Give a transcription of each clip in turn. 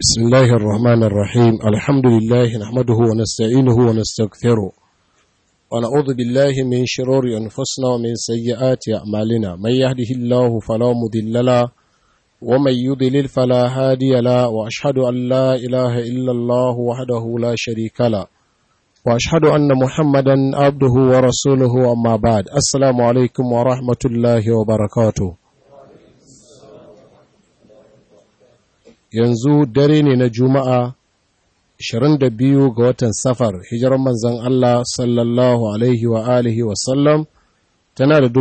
بسم الله الرحمن الرحيم الحمد لله نحمده ونستعينه ونستغفره ونعوذ بالله من شرور أنفسنا ومن سيئات أعمالنا من يهده الله فلا مضل له ومن يضلل فلا هادي له وأشهد أن لا إله إلا الله وحده لا شريك له وأشهد أن محمدا عبده ورسوله أما بعد السلام عليكم ورحمة الله وبركاته yanzu dare ne na juma'a 22 ga watan safar hijirar manzan Allah sallallahu alaihi wa alihi wasallam tana da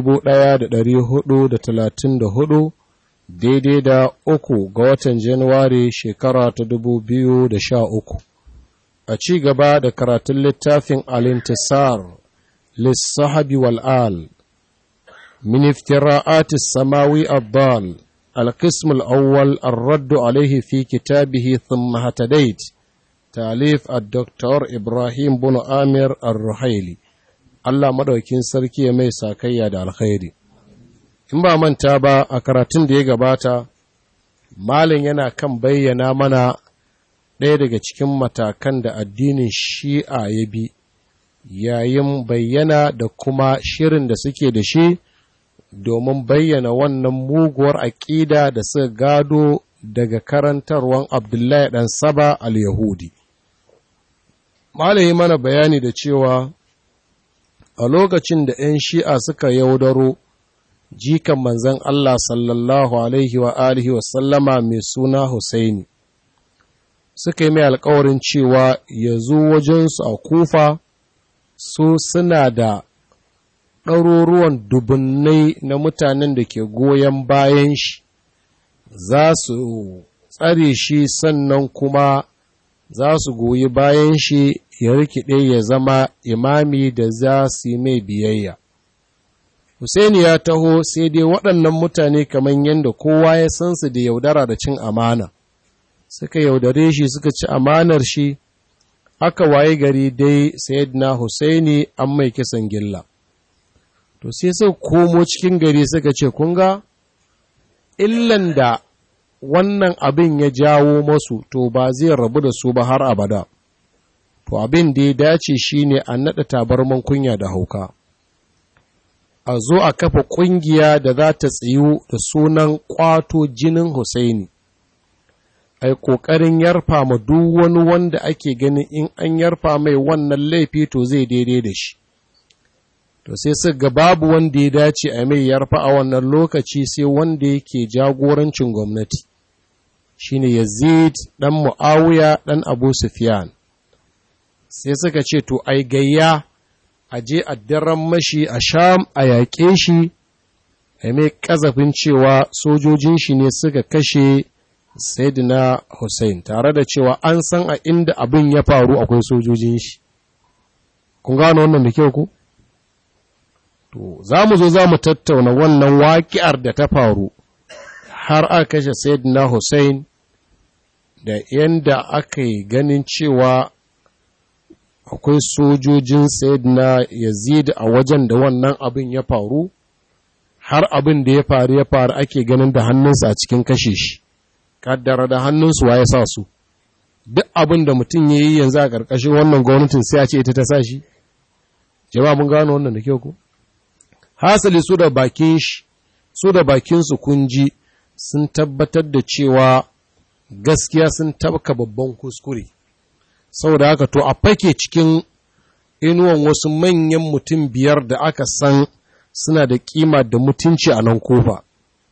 1434 daidai da uku ga watan januwari shekara ta 2013 a ci gaba da karatun littafin alintisar lissahabi wal'al min iftira'atis samawi abbal القسم الأول الرد عليه في كتابه ثم هتديت تاليف الدكتور إبراهيم بن آمر الرحيلي Allah madaukin sarki ya mai sakayya da alkhairi in ba manta ba a karatun da ya gabata malin yana kan bayyana mana ɗaya daga cikin matakan da addinin shi'a ya bi yayin bayyana da kuma shirin da suke da shi domin bayyana wannan muguwar aƙida da suka gado daga karantarwan Abdullahi ɗan Saba al-Yahudi. Malayi mana bayani da cewa a lokacin da ‘yan shi'a suka yaudaro jikan manzan Allah sallallahu Alaihi wa alihi sallama mai suna Husaini, suka yi mai alkawarin cewa ya zo wajensu a kufa su suna da ɗaruruwan dubunnai na mutanen da ke goyon bayan shi za su tsare shi sannan kuma za su goyi bayan shi ya rikide ya zama imami da za su yi mai biyayya. Husaini ya taho sai dai waɗannan mutane kamar yadda kowa ya san su da yaudara da cin amana, suka yaudare shi suka ci amanar shi, aka waye gari dai Sayyidina Husaini an mai kisan gilla. to sai suka komo cikin gari suka ce kun ga illan da wannan abin ya jawo masu to ba zai rabu da su ba har abada to abin da ya dace shine a naɗa tabarman kunya da hauka a zo a kafa ƙungiya da za ta tsayu da sunan ƙwato jinin Husaini a yi ƙoƙarin yarfa ma duk wani wanda ake ganin in an yarfa mai wannan laifi to zai daidai da shi to sai su ga babu wanda ya dace a mai yarfa a wannan lokaci sai wanda yake jagorancin gwamnati shine Yazid dan Muawiya dan Abu Sufyan sai suka ce to ai gayya a je a daren mashi a Sham a yaƙe shi a mai kazafin cewa sojojin shi ne suka kashe Sayyidina Hussein tare da cewa an san a inda abin ya faru akwai sojojin shi kun gano wannan da kyau ku To, za mu zo za mu tattauna wannan waƙi'ar da ta faru har aka kashe Sayyidina Hussein da yadda aka yi ganin cewa akwai sojojin Sayyidina Yazid a wajen da wannan abin ya faru, har abin da ya faru ya faru ake ganin da hannunsa a cikin kashe shi, kaddara da hannunsu wa ya sa su. Duk abin da mutum ya yi yanzu a ƙarƙashin wannan gwamnatin sai a ce ita ta sa shi? Jama'a mun gano wannan da kyau ko? hasali su da bakin shi su da bakinsu kun ji sun tabbatar da cewa gaskiya sun tabka babban kuskure saboda haka to a fake cikin inuwan wasu manyan mutum biyar da aka san suna da kima da mutunci a nan kofa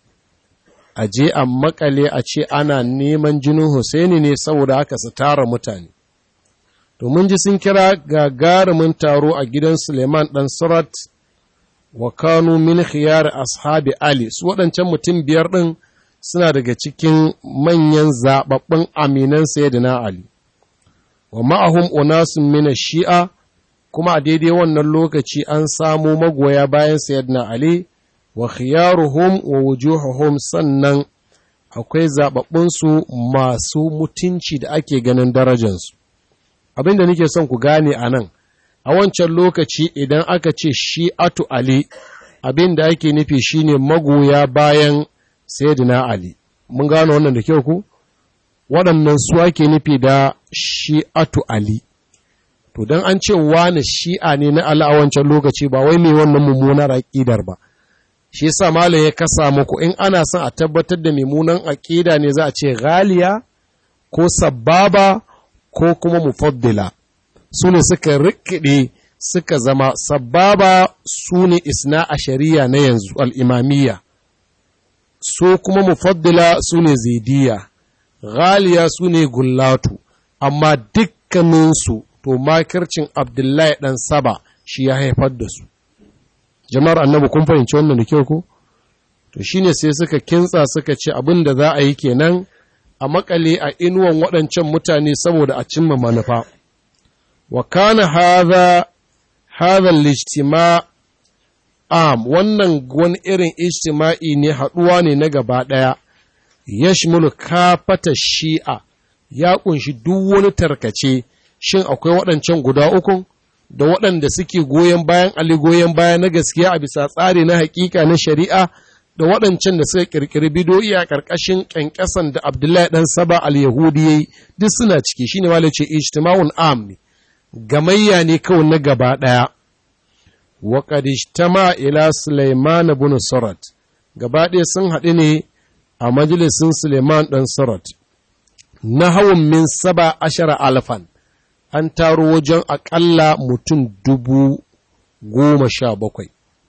a je a makale a ce ana neman jinin Hussaini ne saboda haka su tara mutane domin ji sun kira gagarumin taro a gidan Suleiman ɗan Surat wa kanu min khiyar ashabi Ali su waɗancan mutum biyar ɗin suna daga cikin manyan zaɓaɓɓun aminan sayyidina Ali wa ma'ahum unasun min shi'a kuma a daidai wannan lokaci an samo magoya bayan sayyidina Ali wa khiyaruhum wa wujuhuhum sannan akwai zaɓaɓɓunsu masu mutunci da ake ganin darajansu abinda nake son ku gane a nan a wancan lokaci idan aka ce shi atu Ali abin da ake nufi shine magoya bayan Sayyidina Ali mun gano wannan da kyau ku waɗannan su ake nufi da shi'atu Ali. To, don an ce wani shi'a ne na Allah a wancan lokaci ba wai mai wannan mummunar aƙidar ba. Shi sa Malam ya kasa muku in ana son a tabbatar da mummunan aƙida ne za a ce ghaliya ko sababa ko kuma mufaddila. Su ne suka rikide suka zama sababa su ne isna a shari'a na yanzu al'imamiyya. Su kuma mufaddila su ne zidiya. ghaliya su ne gullatu, amma dukkaninsu to makircin Abdullahi ɗan Saba shi ya haifar da su. Jama'ar annabi kun fahimci wannan da kyau ko? To shi ne sai suka kintsa suka ce abin da za a yi kenan a makale a inuwan waɗancan mutane saboda a cimma manufa. Wa kana haza hadha lijtima am wannan wani irin ijtima'i ne haɗuwa ne na gaba ɗaya. yashmulu kafata shi'a ya kunshi duk wani tarkace shin akwai waɗancan guda uku da waɗanda suke goyon bayan Ali goyon baya na gaskiya a bisa tsari na hakika na shari'a da waɗancan da suka ƙirƙiri bidoyi a ƙarƙashin ƙyanƙyasan da Abdullahi ɗan Saba al-Yahudi yayi duk suna ciki shine ma ce ijtima'un am ne gamayya ne kawai na gaba ɗaya wa qad ijtama ila Sulaiman ibn Surat gaba ɗaya sun haɗu ne a majalisin Suleiman ɗan Surat, na hawan min saba ashara alfan, an taro wajen aƙalla mutum dubu goma sha bakwai.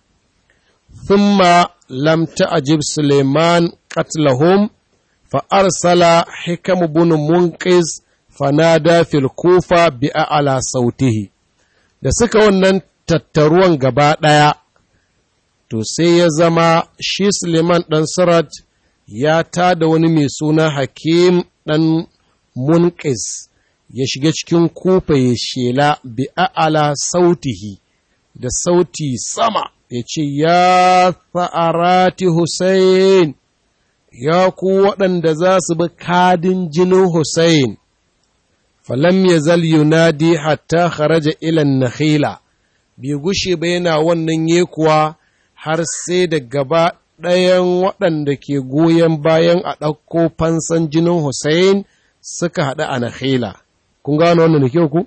Thumma lam ta'ajib Suleiman qatlahum fa arsala hikam bin munqis fanada fil kufa bi a'la sautihi da suka wannan tattaruwan gaba ɗaya to sai ya zama shi Suleiman ɗan Surat ya tada wani mai suna hakim ɗan munƙis ya shiga cikin kufa ya shela bi a'ala sautihi da sauti sama ya ce ya fa'arati Hussein ya ku waɗanda za su bi kadin jinin Hussein falam ya zal yunadi hatta kharaja ilan nakhila bai gushe ba yana wannan yekuwa har sai da gaba ɗayan waɗanda ke goyon bayan a ɗauko fansan jinin Hussein suka haɗu a Nakhila. Kun gano wannan da kyau ku?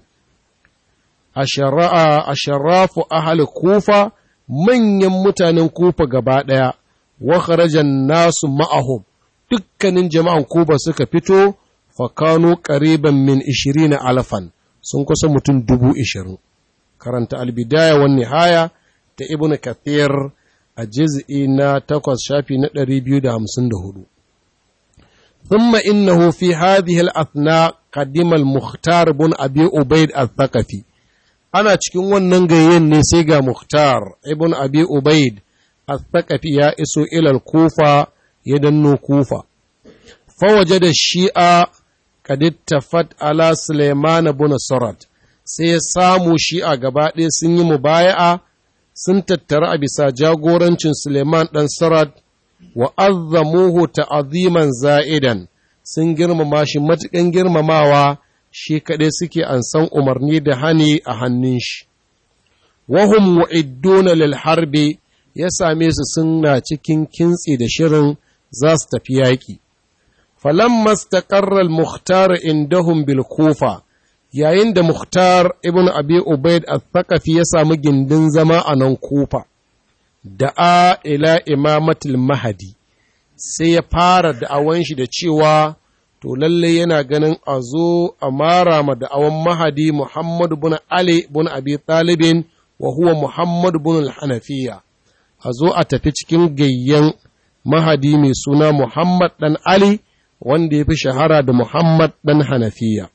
A sharafu ahal kufa manyan mutanen kufa gaba ɗaya, wa kharajan nasu ma'ahum dukkanin jama'an kufa suka fito fakano ƙariban min ishirin alfan sun kusa mutum dubu ishirin. Karanta albidaya wani haya ta Ibn Kathir a jiz'i na takwas shafi na ɗari biyu da hamsin da hudu. ثم إنه في هذه الأثناء قدم المختار بن أبي أبيد الثقفي أنا cikin wannan gayyen ne sai ga Mukhtar ibn Abi Ubaid al-Thaqafi ya iso ilal Kufa ya danno Kufa fawaje da Shi'a kad ittafat ala Sulaiman ibn Surat sai ya samu Shi'a gaba ɗaya sun yi mubaya'a sun tattara a bisa jagorancin Suleiman ɗan Surat wa azzamuhu ta'aziman za'idan sun girmama shi matuƙan girmamawa shi kaɗai suke ansan umarni da hani a hannun shi. Wahum wa'idduna lil harbi ya same su suna cikin kintsi da shirin za su tafi yaƙi. Falamma staƙarrar Mukhtar indahum bil kufa yayin da Mukhtar ibn Abi Ubaid al-Thaqafi ya samu gindin zama a nan kufa. da'a ila imamatul mahadi sai ya fara da'awan shi da cewa to lalle yana ganin a zo a mara ma da'awan mahadi Muhammad bin Ali bin Abi Talibin wa huwa Muhammad bin Hanafiya a zo a tafi cikin gayyan mahadi mai suna Muhammad dan Ali wanda ya fi shahara da Muhammad dan Hanafiya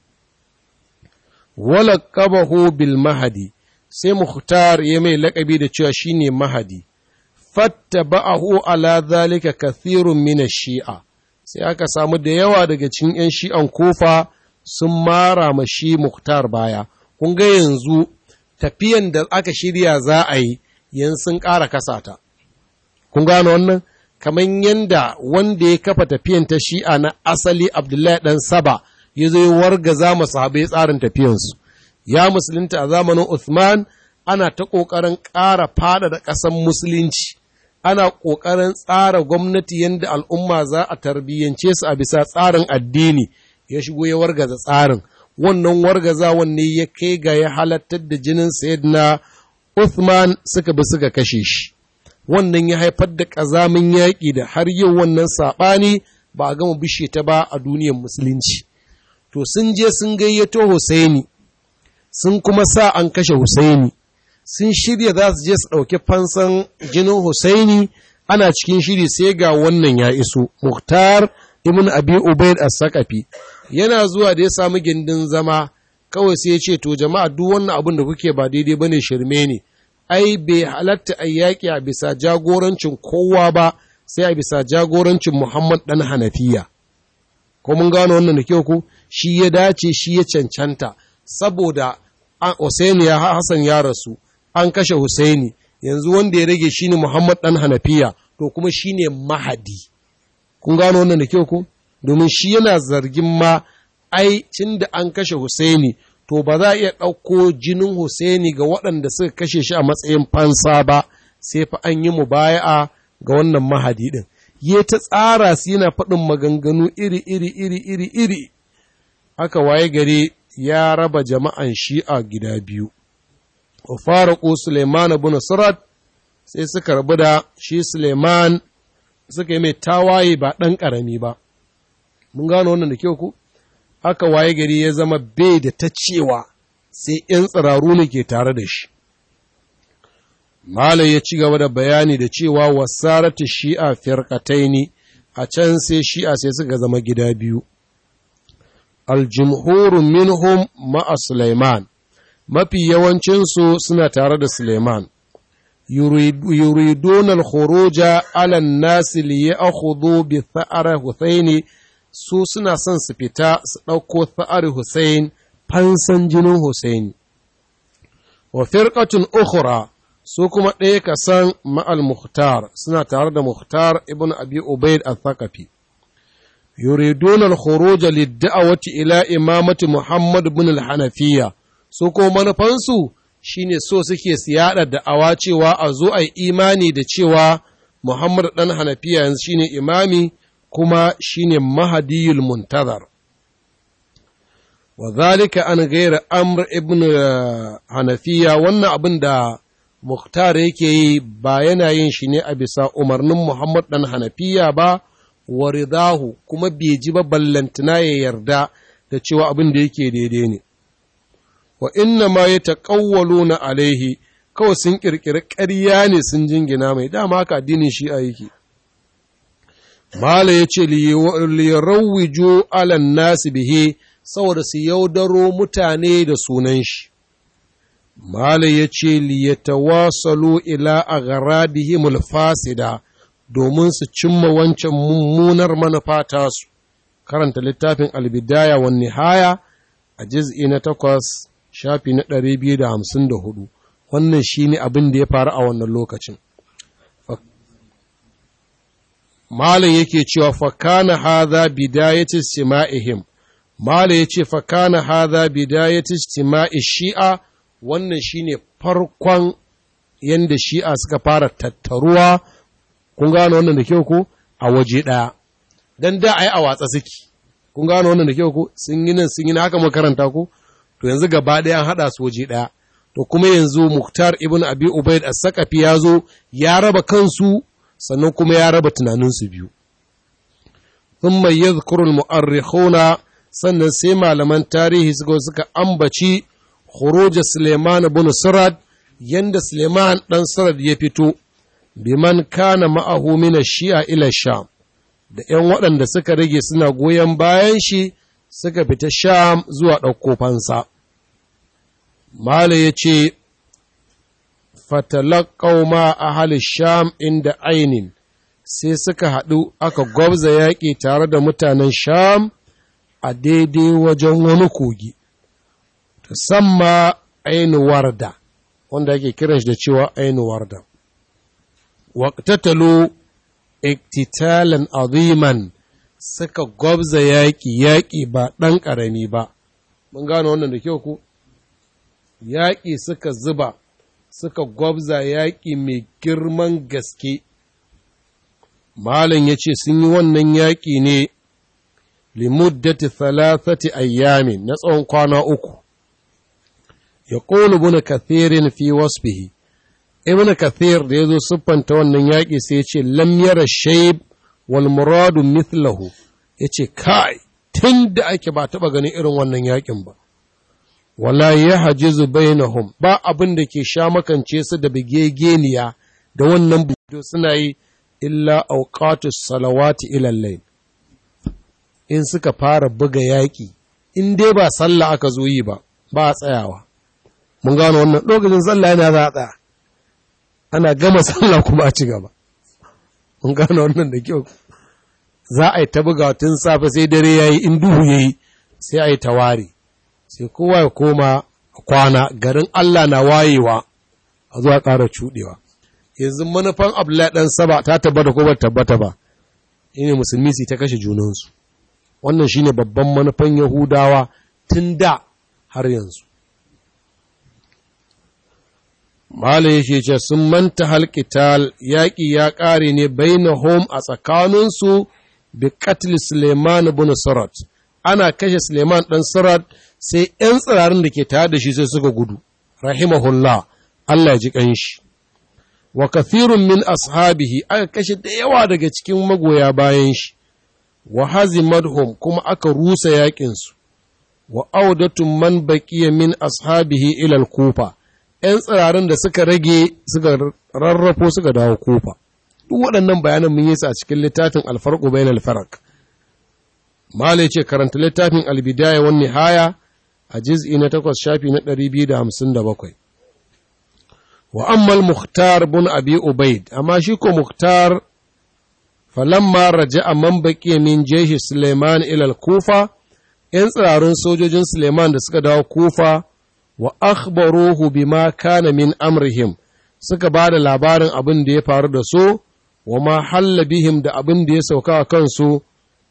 wala bil mahadi sai Mukhtar ya mai laƙabi da cewa shine mahadi fattaba'ahu ala zalika kathirun min shi'a sai aka samu da yawa daga cikin 'yan shi'an kofa sun mara ma shi Muktar baya kun ga yanzu tafiyan da aka shirya za a yi yanzu sun ƙara kasata kun gano wannan kamar yanda wanda ya kafa tafiyan ta shi'a na asali Abdullahi dan Saba ya zo ya wargaza masu sahabai tsarin tafiyansu ya musulunta a zamanin Uthman ana ta ƙoƙarin ƙara fada da ƙasan musulunci ana ƙoƙarin tsara gwamnati yadda al'umma za a tarbiyyance su a bisa tsarin addini ya shigo ya wargaza tsarin wannan wargazawan ne ya kai ga ya halattar da jinin sayyidina Uthman suka bi suka kashe shi wannan ya haifar da ƙazamin yaƙi da har yau wannan saɓani ba a gama bishe ta ba a duniyar musulunci to sun je sun gayyato Husaini sun kuma sa an kashe Husaini sun shirya za su je su ɗauki fansan jinin Husaini ana cikin shiri sai ga wannan ya iso Muhtar ibn Abi Ubaid as-Saqafi yana zuwa da ya samu gindin zama kawai sai ya ce to jama'a duk wannan abin da kuke ba daidai bane shirme ne ai bai halatta a yaƙi a bisa jagorancin kowa ba sai a bisa jagorancin Muhammad ɗan Hanafiya. Ko mun gano wannan da kyau ku shi ya dace shi ya cancanta saboda Hussaini ya Hassan ya rasu an kashe Hussaini yanzu wanda ya rage shine Muhammad ɗan Hanafiya to kuma shine mahadi. Kun gano wannan da kyau ku domin shi yana zargin ma ai cin da an kashe Hussaini to ba za a iya ɗauko jinin Hussaini ga waɗanda suka kashe shi a matsayin fansa ba, sai fa an yi mubaya'a ga wannan mahadi ɗin. Ya ta tsara su yana faɗin maganganu iri iri iri iri iri. Haka waye gari ya raba jama'an shi'a gida biyu. Wa fara ko Suleiman bin Surat sai suka rabu da shi Suleiman suka yi mai tawaye ba ɗan ƙarami ba. Mun gano wannan da kyau ku? haka waye gari ya zama bai da ta cewa sai ‘yan tsiraru ne ke tare da shi. Malam ya ci gaba da bayani da cewa wasarati shi'a firkataini a can sai shi'a sai suka zama gida biyu. Aljumhurun minhum ma'a Sulaiman, mafi yawancinsu suna tare da Sulaiman. yuridun al-khuruja ala nasi li ya'khudhu bi tha'ara Huthaini su suna son su fita su ɗauko tha'ar Hussein fansan jinin Hussein. Wa firqatun ukhra su kuma ɗaya ka san ma'al Muhtar suna tare da Muhtar ibn Abi Ubaid al-Thaqafi. yuridun al-khuruj lid-da'wati ila imamati Muhammad ibn al-Hanafiyya su ko manufansu shine so suke siyada da'awa cewa a zo a imani da cewa Muhammad dan Hanafiya yanzu shine imami kuma shine mahadiyul muntazar wa zalika an gaira amr ibn hanafiya wannan abin da muktar yake yi ba yana yin shi ne a bisa umarnin muhammad dan hanafiya ba wa ridahu kuma bai ji ba ballantana ya yarda da cewa abin da yake daidai ne wa inna ma ya taƙawwalo na alaihi kawai sun ƙirƙiri ƙarya ne sun jingina mai dama haka addinin shi'a yake Mala ya ce, liyarauwijo alan nasi bihe, saboda su yaudaro mutane da sunan shi. Mala ya ce, liyatawasalu ila a garadihimul fasida, domin su cimma wancan mummunar manufa tasu. Karanta littafin albidaya wa nihaya a jiz'i na takwas, shafi na ɗari biyu da hamsin da hudu. Wannan shi ne abin da ya faru a wannan lokacin. Malam yake cewa fakana hadha bidayati istima'ihim Malam yace fakana hadha bidayati istima'i shi'a wannan shine farkon yanda shi'a suka fara tattaruwa kun gano wannan da kyau ko a waje daya dan da ai a watsa suke kun gano wannan da kyau ko sun yi nan sun yi haka makaranta ko to yanzu gaba daya an hada su waje daya to kuma yanzu Muktar ibn Abi Ubaid as-Saqafi ya zo ya raba kansu sannan kuma ya raba tunaninsu biyu. Sun mai yadhkurul mu'arrikhuna sannan sai malaman tarihi suka suka ambaci khuruja Suleiman bin Surad yanda Suleiman ɗan Surad ya fito biman kana ma'ahu min shi'a ila Sham da ‘yan waɗanda suka rage suna goyon bayan shi suka fita Sham zuwa ɗauko fansa. Mala ya ce, fatalakau ma ahali sham inda ainin sai suka haɗu aka gwabza yaƙi tare da mutanen sham a daidai wajen wani kogi tusamma ainu warda wanda ake kiran shi da cewa ainu warda waqtatalu iktitalan aziman suka gwabza yaƙi yaƙi ba ɗan ƙarami ba mun gano wannan da kyau ku yaƙi suka zuba suka gwabza yaƙi mai girman gaske. Malam ya ce sun yi wannan yaƙi ne limuddati thalathati ayyamin na tsawon kwana uku ya ƙolu ibn kathirin fi wasfihi ibn kathir da ya zo siffanta wannan yaƙi sai ya ce lam yara shaib wal muradu mithlahu ya ce kai tun da ake ba taɓa ganin irin wannan yaƙin ba wala ya hajizu bainahum ba abin da ke sha makance su da bigegeniya da wannan budo suna yi illa auqatus salawati ila layl in suka fara buga yaƙi in dai ba sallah aka zo yi ba ba a tsayawa mun gano wannan lokacin sallah yana za a tsaya ana gama sallah kuma a ci gaba mun gano wannan da kyau za a yi ta buga tun safe sai dare yayi in duhu yayi sai a yi tawari sai kowa ya koma kwana garin Allah na wayewa a zuwa ƙara cuɗewa yanzu manufan Abdullahi ɗan saba ta tabbata ko ba tabbata ba shine musulmi su ta kashe junansu wannan shine babban manufan Yahudawa tun da har yanzu Malam yake ce sun manta halkital yaƙi ya ƙare ne bainahum a tsakaninsu bi katli Suleiman bin Surat ana kashe Suleiman ɗan Surat sai ‘yan tsirarin da ke tare da shi sai suka gudu, rahimahullah, Allah ya ji ƙanshi. Wa kathirun min ashabihi aka kashe da yawa daga cikin magoya bayan shi, wa hazimadhum kuma aka rusa yaƙinsu, wa audatun man baƙiya min ashabihi ilal kufa, ‘yan tsirarin da suka rage suka rarrafo suka dawo kufa. Duk waɗannan bayanan mun yi su a cikin littafin alfarƙu bayan alfarak. Malai ce karanta littafin albidaya wani haya a jiz'i na takwas shafi na ɗari biyu da hamsin da bakwai. Wa ammal Mukhtar bin Abi Ubaid, amma shi ko Mukhtar falamma raja a man baƙi min jeshi Suleiman ilal Kufa, ‘yan tsirarun sojojin Suleiman da suka dawo Kufa, wa akhbaruhu bima kana min amrihim, suka ba da labarin abin da ya faru da su, wa ma halla bihim da abin da ya sauka a kansu,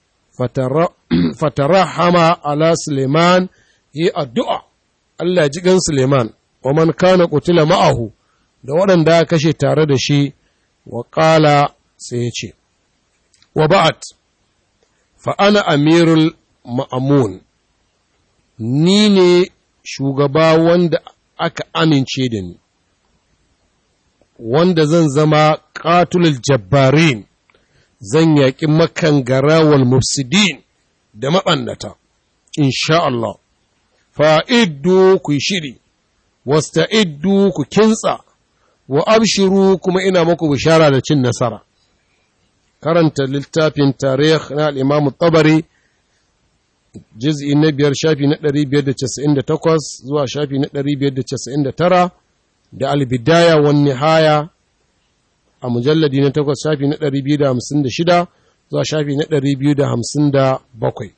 fatarahama ala Suleiman yi addu'a, Allah ji gan Suleiman, wa man kana kutila ma'ahu, da waɗanda ya kashe tare da shi, wa ƙala sai ya ce, wa ba'at, fa'ana amirul ma'amun, ni ne shugaba wanda aka amince da ni, wanda zan zama ƙatulul jabbarin, zan yaƙi makangara wal mufsidin da maɓannata, insha Allah. fa'iddu ku shiri, wasta'iddu ku kintsa, wa abshiru kuma ina muku bishara da cin nasara. Karanta littafin tarih na al'imamu tabari, jiz'i na biyar shafi na ɗari biyar da casa'in da takwas zuwa shafi na ɗari biyar da casa'in da tara, da albidaya wani haya a mujalladi na takwas shafi na ɗari biyu da hamsin da shida zuwa shafi na ɗari biyu da hamsin da bakwai.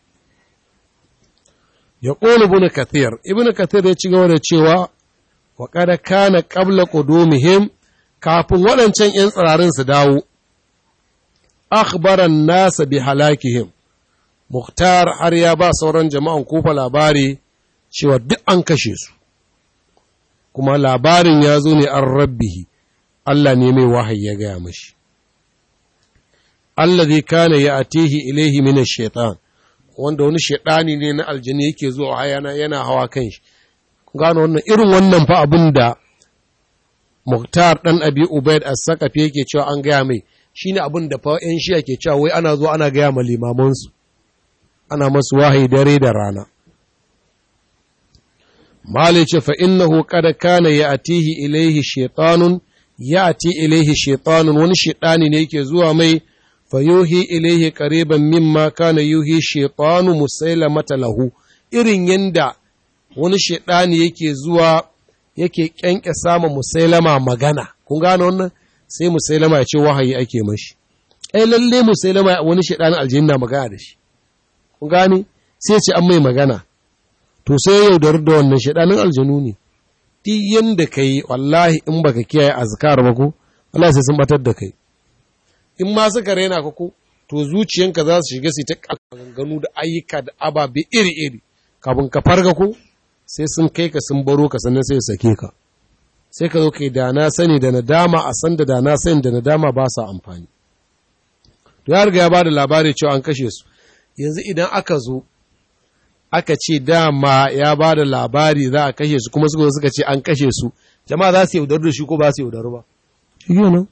ya ƙone ibn kathir ibn kathir ya ci gaba da cewa wa kada kana qabla qudumihim kafin waɗancan ‘yan tsirarin su dawo akhbaran nasa bi halakihim Mukhtar har ya ba sauran jama'an kufa labari cewa duk an kashe su kuma labarin ya zo ne an rabbihi Allah ne mai wahayi ya gaya mashi allazi kana ya atihi ilaihi min ash-shaytan wanda wani shaɗani ne na aljini yake zuwa hayana yana hawa kan shi gano wannan irin wannan fa abin da Muktar ɗan Abi Ubaid as-Saqafi yake cewa an gaya mai shine abin da fa ƴan shiya ke cewa wai ana zuwa ana gaya ma limamansu ana masu wahayi dare da rana Malik ce fa innahu qad kana ya'tihi ilayhi shaytanun ya'ti ilayhi shaytanun wani shaɗani ne yake zuwa mai fayuhi ilaihi qariban mimma kana yuhi shaytanu musailamata lahu irin yanda wani shaytani yake zuwa yake kyanke sama musailama magana kun gane wannan sai musailama ya ce wahayi ake mashi ai lalle musailama wani shaytani aljanna magana da shi kun gane sai ce an mai magana to sai ya yaudar da wannan shaytanin aljanu ne duk yanda kai wallahi in baka kiyaye azkar ba ko Allah sai sun batar da kai in ma suka raina ka ko to zuciyanka za su shiga su ta ganganu da ayyuka da ababe iri-iri kafin ka farga ko sai sun kai ka sun baro ka sannan sai sake ka sai ka zo kai da na sani da nadama a san da na sani da nadama ba sa amfani to ya riga ya ba da labari cewa an kashe su yanzu idan aka zo aka ce dama ya ba da labari za a kashe su kuma suka suka ce an kashe su jama'a za su yaudaru da shi ko ba su yaudaru ba shi nan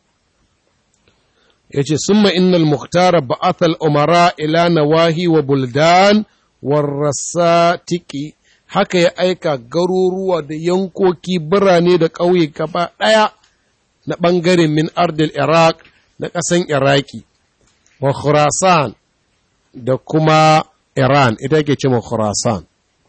ya ce summa innal muhtara ba'athal umara ila nawahi wa buldan warrasatiki haka ya aika garuruwa da yankoki birane da ƙauye gaba ɗaya na ɓangaren min ardil iraq na ƙasan iraki wa khurasan da kuma iran ita ke ce khurasan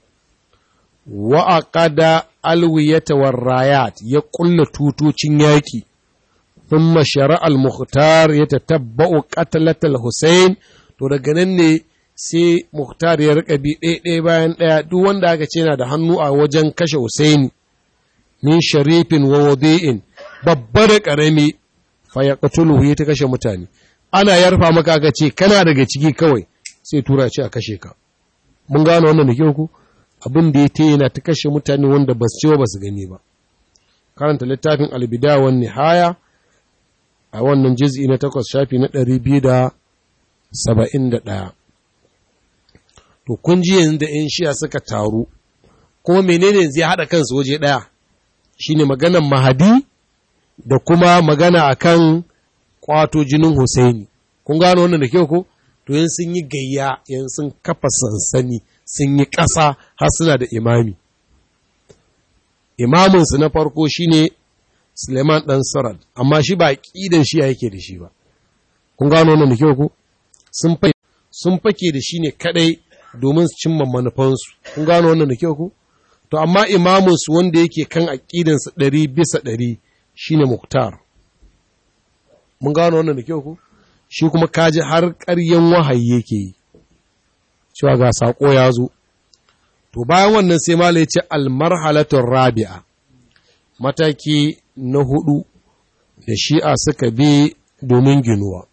wa aqada alwiyata warrayat ya ƙulla tutocin yaƙi ثم شرع المختار يتتبع قتلة الحسين to daga nan ne sai Muhtar ya rika bi ɗaya bayan ɗaya duk wanda aka ce yana da hannu a wajen kashe Husaini min sharifin wa wadi'in babba da ƙarami fa ya ya ta kashe mutane ana yarfa maka aka ce kana daga ciki kawai sai tura ce a kashe ka mun gano wannan da kyau ku abin da ya ta yana ta kashe mutane wanda ba su ce ba su gani ba karanta littafin albida wan nihaya a wannan jiz'i na takwas shafi na ɗari biyu da saba'in da ɗaya. To, kun ji yanzu da ‘yan shiya suka taru, kuma menene zai haɗa kansu waje ɗaya, shi ne maganan mahadi da kuma magana a kan ƙwato jinin Husaini. Kun gano wannan da kyau ko? To, yin sun yi gayya, yin sun kafa sansani, sun yi ƙasa har suna da imami. Imaminsu na farko shi ne Suleiman ɗan Sarad, amma shi ba ƙidan shi yake da shi ba. Kun gano wannan da kyau ku? Sun fake da shi ne kaɗai domin su cimma manufansu. Kun gano wannan da kyau ku? To, amma imamunsu wanda yake kan aƙidansa ɗari bisa ɗari shi ne Muktar. Mun gano wannan da kyau ku? Shi kuma kaji har ƙaryen wahayi yake yi. Cewa ga saƙo ya zo. To, bayan wannan sai Mala ya ce almarhalatun rabi'a. Mataki na hudu da shi'a suka bi domin ginuwa.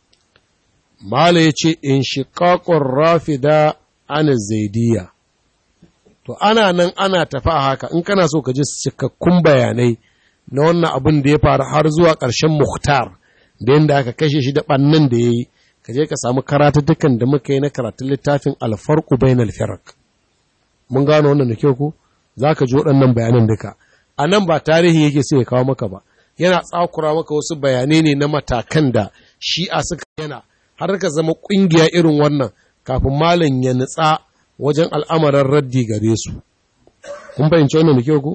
Mala ya ce, In shiƙaƙon rafida ana zaidiya. To, ana nan ana tafi a haka, in kana so ka ji cikakkun bayanai na wannan abin da ya faru har zuwa ƙarshen Muhtar, da yadda aka kashe shi da ɓannan da ya yi, ka je ka samu karatattukan da muka yi na karatun littafin alfarku bain alfirak. Mun gano wannan da kyau ku? Za ka ji waɗannan bayanan duka. a nan ba tarihi yake sai ya kawo maka ba yana tsakura maka wasu bayanai ne na matakan da shi'a suka yana har ka zama ƙungiya irin wannan kafin malam ya nutsa wajen al'amarin raddi gare su kun fahimci wannan da kyau ku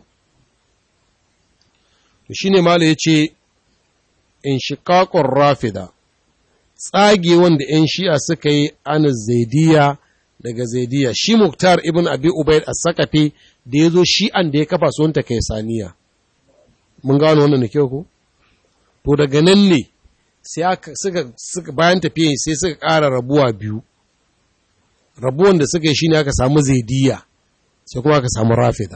to shine malam ya ce in shiqaqur rafida tsage wanda ‘yan shi'a suka yi an zaidiya daga zaidiya shi muktar ibn abi ubaid as-sakafi da ya zo shi'an da ya kafa su wanta kai saniya mun gano wannan da kyau ko to daga nan ne sai aka suka suka bayan tafiya sai suka ƙara rabuwa biyu rabuwan da suka yi shine aka samu zaidiya sai kuma aka samu rafida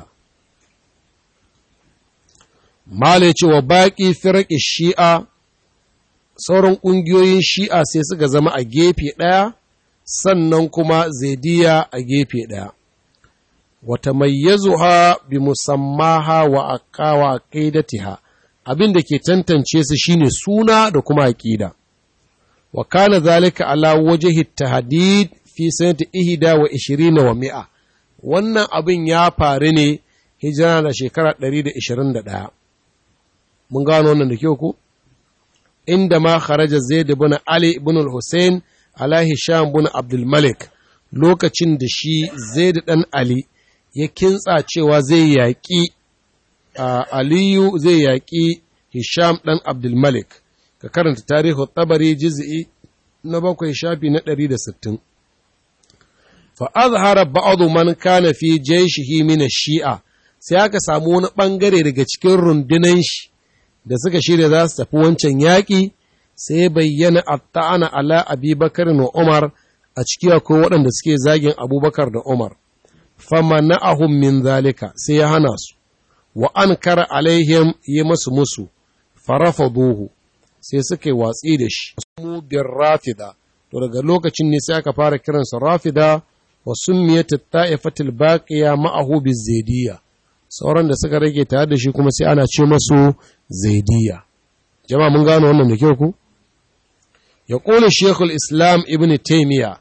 mala ce wa baƙi firƙi shi'a sauran ƙungiyoyin shi'a sai suka zama a gefe ɗaya sannan kuma zaidiya a gefe ɗaya wata mayyazuha bi musammaha wa aqawa aqidatiha abin da ke tantance su shine suna da kuma aqida wa kana zalika ala wajhi tahdid fi sanati ihda wa ishirina wa mi'a wannan abin ya faru ne hijira da shekara 121 mun gano wannan da kyau ko inda ma kharaja zaid ibn ali ibn al-husayn ala hisham ibn abdul malik lokacin da shi zaid dan ali ya kintsa cewa zai yaƙi aliyu zai yaƙi hisham ɗan abdulmalik ka karanta tarihi tabari jiz'i na bakwai shafi na ɗari da sittin fa azhara ba'adu man kana fi jayshihi min shi'a sai aka samu wani ɓangare daga cikin rundunan shi da suka shirya za su tafi wancan yaƙi sai bayyana atta'ana ala abubakar wa umar a ciki akwai waɗanda suke zagin abubakar da umar famana'ahum min zalika sai ya hana su wa ankara alaihim yi masu musu farafaduhu sai suka yi watsi da shi mu bin rafida to daga lokacin ne sai aka fara kiransa rafida wa summiyat ta'ifatul baqiya ma'ahu bizaidiya sauran da suka rage tare da shi kuma sai ana ce masu zaidiya jama'a mun gano wannan da kyau ku ya qulu shaykhul islam ibn taymiya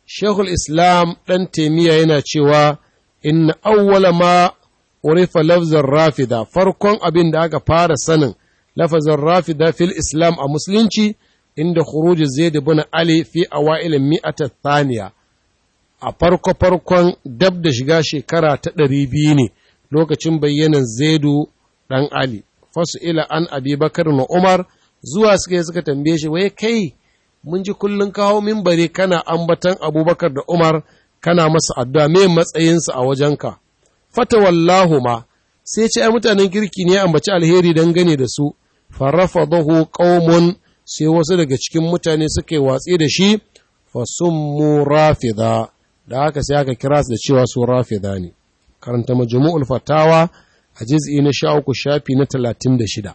shekul islam ɗan taimiyya yana cewa inna awwala ma urifa lafzar rafida farkon abin da aka fara sanin lafazin rafida fil islam a musulunci inda khuruj zaid ibn ali fi awail mi'ata thaniya a farko farkon dab da shiga shekara ta ɗari biyu ne lokacin bayyanan zaidu ɗan ali fasu ila an abi bakar na umar zuwa suka suka tambaye shi wai kai mun ji kullum kawo mimbari kana ambatan abubakar da umar kana masa addu'a me matsayinsu a wajenka fata wallahu ma sai ce ai mutanen kirki ne ambaci alheri dangane da su farafadahu qaumun sai wasu daga cikin mutane suka yi watsi da shi fasummu rafida da haka sai aka kira su da cewa su rafida ne karanta majmu'ul fatawa a juz'i na 13 shafi na 36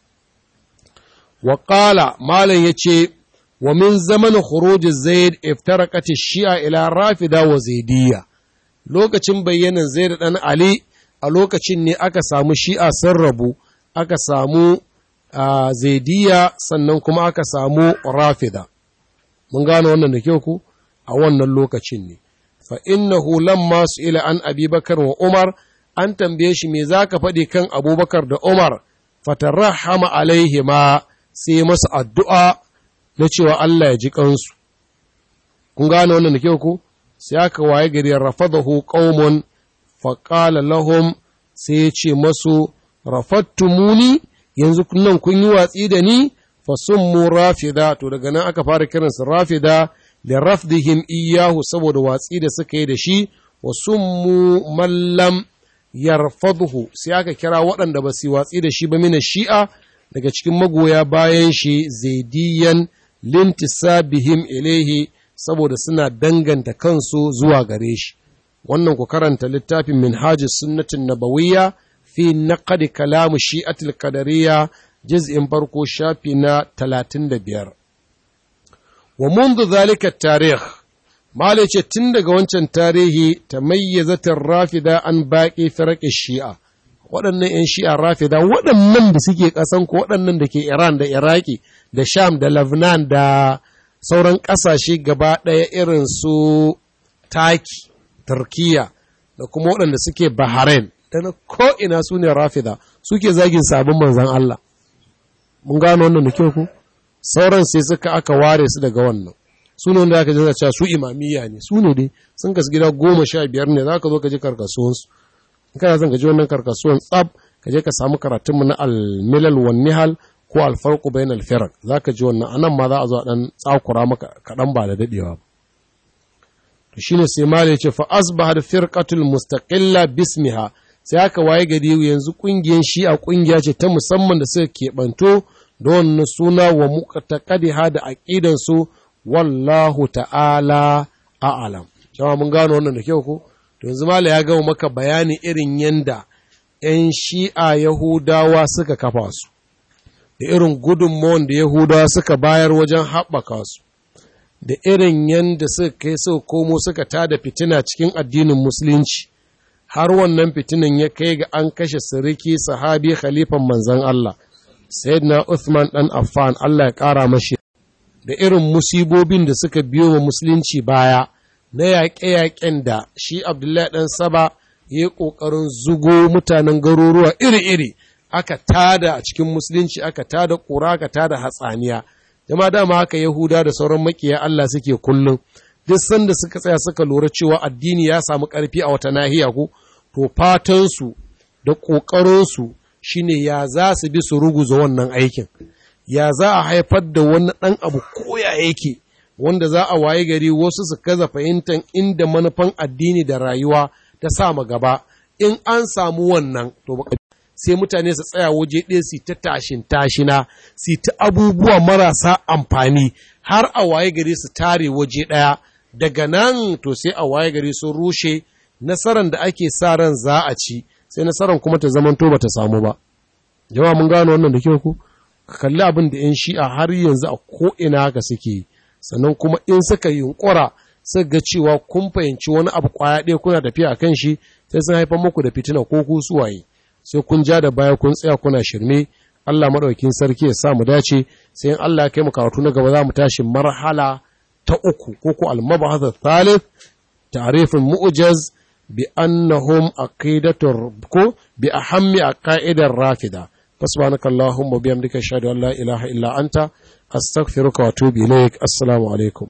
wa qala malam yace wa min zaman khuruj zaid iftaraqat shia ila rafida wa zaidiyya lokacin bayyanan zaid dan ali a lokacin ne aka samu shi'a sun rabu aka samu zaidiyya sannan kuma aka samu rafida mun gano wannan da kyau ku a wannan lokacin ne fa innahu lamma ila an abubakar wa umar an tambaye shi me zaka faɗi kan abubakar da umar fatarahama alaihima sai masa addu'a na cewa Allah ya ji kansu kun gane wannan da kyau ku sai aka waye gari rafadahu qaumun faqala lahum sai ya ce masu rafattumuni yanzu nan kun yi watsi da ni fasummu rafida to daga nan aka fara kiransu rafida da rafdihim iyahu saboda watsi da suka yi da shi wa summu mallam yarfadhu sai aka kira waɗanda ba su watsi da shi ba mina shi'a daga cikin magoya bayan shi zaidiyan lintisabihim ilaihi saboda suna danganta kansu zuwa gare shi wannan ku karanta littafin minhajus sunnatin nabawiyya fi naqd kalam shi'atul qadariyya juz'in farko shafi na 35 wa منذ ذلك التاريخ Malai ce tun daga wancan tarihi ta mayyazatin rafida an baƙi firaƙi shi'a, waɗannan ‘yan shi'a rafida waɗannan da suke ƙasan ko waɗannan da ke Iran da Iraki da Sham da Lebanon da sauran ƙasashe gaba ɗaya irin su Taki, Turkiya da kuma waɗanda suke Bahrain da na ko'ina su ne rafida suke zagin sabon manzan Allah. Mun gano wannan da kyau ku? Sauran sai suka aka ware su daga wannan. su ne wanda aka ji cewa su imamiyya ne su ne dai sun kasu gida goma sha biyar ne za ka zo ka ji karkasuwansu in kana son ka ji wannan karkasuwan tsab ka je ka samu karatunmu na almilal wan nihal ko alfarqu bain alfiraq za ka ji wannan anan ma za a zo a dan tsakura maka kaɗan ba da dadewa ba to shine sai mali ya ce fa asbaha firqatul mustaqilla bismiha sai aka waye gari yanzu kungiyar shi'a kungiya ce ta musamman da suka keɓanto da wannan suna wa muqtaqadiha da aqidan su wallahu ta'ala a'alam. Jama mun gano wannan da kyau ko? To yanzu mala ya gama maka bayani irin yanda ‘yan shi'a Yahudawa suka kafa su, da irin gudunmawan da Yahudawa suka bayar wajen haɓaka su, da irin yanda suka kai suka komo suka tada fitina cikin addinin Musulunci, har wannan fitinan ya kai ga an kashe siriki sahabi khalifan manzan Allah, Sayyidina Uthman ɗan Affan Allah ya ƙara mashi da irin musibobin da suka biyo wa musulunci baya na yaƙe-yaƙen da shi Abdullahi ɗan Saba ya yi ƙoƙarin zugo mutanen garuruwa iri-iri aka tada a cikin musulunci aka tada ƙura aka tada hatsaniya jama dama haka Yahuda da sauran makiya Allah suke kullum duk sanda suka tsaya suka lura cewa addini ya samu ƙarfi a wata nahiya ko to fatansu da ƙoƙarinsu shine ya za su bi su ruguza wannan aikin ya za a haifar da wani ɗan abu koya yake wanda za a waye gari wasu su kaza fahimtar inda manufan addini da rayuwa ta sama gaba in an samu wannan to sai mutane su tsaya waje ɗaya su ta tashin tashina su ta abubuwa marasa amfani har a waye gari su tare waje ɗaya daga nan to sai a waye gari sun rushe nasarar da ake sa ran za a ci sai nasarar kuma ta zamanto ba ta samu ba jama'a mun gano wannan da kyau ku ka kalli abin da 'yan shi'a har yanzu a ko'ina haka suke sannan kuma in suka yunkura suka ga cewa kun fahimci wani abu kwaya ɗaya kuna tafiya a kan shi sai sun haifar muku da fitina ko ku suwaye sai kun ja da baya kun tsaya kuna shirme Allah maɗaukin sarki ya sa mu dace sai in Allah ya kai mu karatu na gaba za mu tashi marhala ta uku ko ko al-mabahath thalith ta'rifin mu'jaz bi annahum aqidatur ko bi ahammi aqaidar rafida fasbanaka allahumma bihamdika ashhadu an la ilaha illa anta astaghfiruka wa atubu ilaik assalamu alaikum